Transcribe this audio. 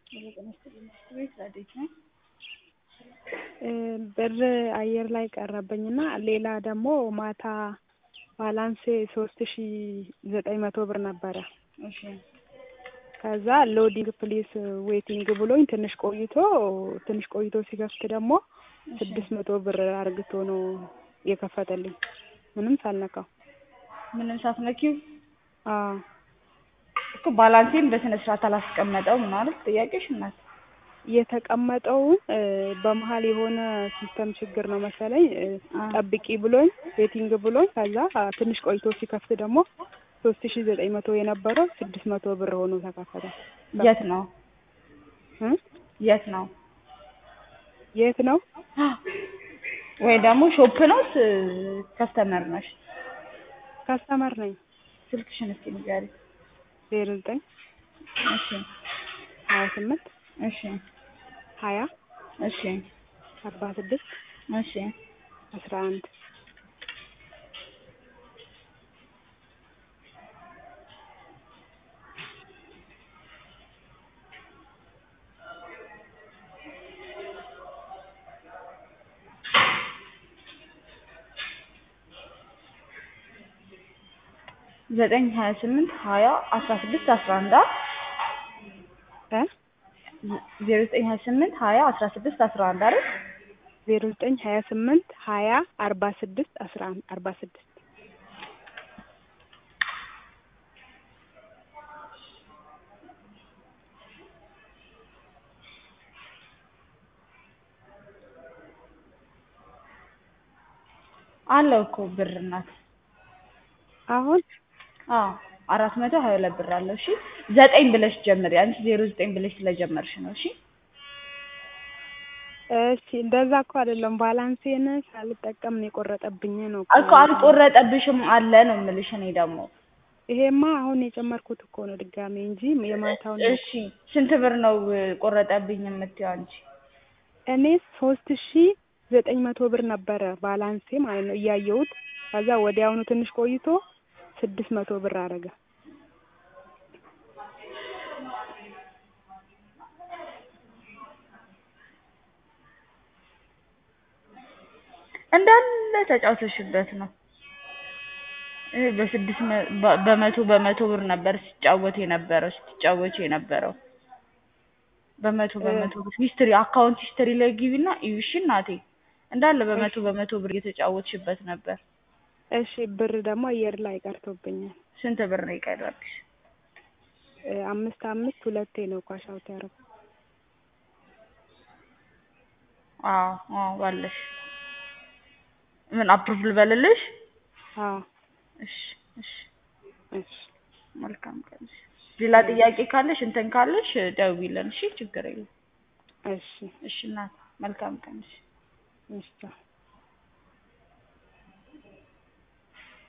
ብር አየር ላይ ቀረብኝና ሌላ ደግሞ ማታ ባላንሴ ሶስት ሺ ዘጠኝ መቶ ብር ነበረ። እሺ ከዛ ሎዲንግ ፕሊስ ዌቲንግ ብሎኝ ትንሽ ቆይቶ ትንሽ ቆይቶ ሲከፍት ደግሞ ስድስት መቶ ብር አርግቶ ነው የከፈተልኝ ምንም ሳልነካው። ምንም ሳትነኪው አዎ እኮ ባላንሴን በስነ ስርዓት አላስቀመጠውም ማለት ጥያቄሽ እናት። የተቀመጠውን በመሀል የሆነ ሲስተም ችግር ነው መሰለኝ አ- ጠብቂ ብሎኝ ዌቲንግ ብሎኝ ከዛ ትንሽ ቆይቶ ሲከፍት ደግሞ ሶስት ሺ ዘጠኝ መቶ የነበረው ስድስት መቶ ብር ሆኖ ተከፈተ። የት ነው እ? የት ነው የት ነው? ወይ ደግሞ ሾፕ ነው ከስተመር ነሽ? ከስተመር ነኝ። ስልክሽን እስኪ ንገሪ። ዜሮ ዘጠኝ እሺ ሀያ ስምንት እሺ ሀያ እሺ አርባ ስድስት እሺ አስራ አንድ ዘጠኝ ሀያ ስምንት ሀያ አስራ ስድስት አስራ አንድ እ ዜሮ ዘጠኝ ሀያ ስምንት ሀያ አስራ ስድስት አስራ አንድ አይደል? ዜሮ ዘጠኝ ሀያ ስምንት ሀያ አርባ ስድስት አስራ አንድ አርባ ስድስት አለው እኮ ብር እናት። አሁን አዎ አራት መቶ ሀያ ሁለት ብር አለው። እሺ ዘጠኝ ብለሽ ጀምሪ። አንቺ ዜሮ ዘጠኝ ብለሽ ስለጀመርሽ ነው። እሺ እሺ እንደዛ እኮ አይደለም ባላንሴን ሳልጠቀም ነው የቆረጠብኝ ነው እኮ አልቆረጠብሽም አለ ነው የምልሽ። እኔ ደግሞ ይሄማ አሁን የጨመርኩት እኮ ነው ድጋሜ እንጂ የማታውን እሺ ስንት ብር ነው ቆረጠብኝ የምትይው አንቺ? እኔ ሶስት ሺ ዘጠኝ መቶ ብር ነበረ ባላንሴ ማለት ነው እያየሁት። ከዛ ወዲያውኑ ትንሽ ቆይቶ ስድስት መቶ ብር አደረገ። እንዳለ ተጫውተሽበት ነው። እ በስድስት መ- በ- በመቶ በመቶ ብር ነበር ሲጫወት የነበረው ስትጫወች የነበረው በመቶ በመቶ ብር ሂስትሪ አካውንት ሂስትሪ ላይ ግቢና እዩ እሺ እናቴ እንዳለ በመቶ በመቶ ብር እየተጫወትሽበት ነበር። እሺ ብር ደግሞ አየር ላይ ቀርቶብኛል። ስንት ብር ነው የቀረብሽ? እ አምስት አምስት ሁለቴ ነው ኳሽ አውት ያደረኩት። አዎ አዎ ባለሽ ምን አፕሩቭ ልበልልሽ? አዎ እሺ እሺ እሺ መልካም ቀን። እሺ። ሌላ ጥያቄ ካለሽ እንትን ካለሽ ደውይልን። እሺ ችግር የለም። እሺ እሺ እናት መልካም ቀን። እሺ እሺ ቻው።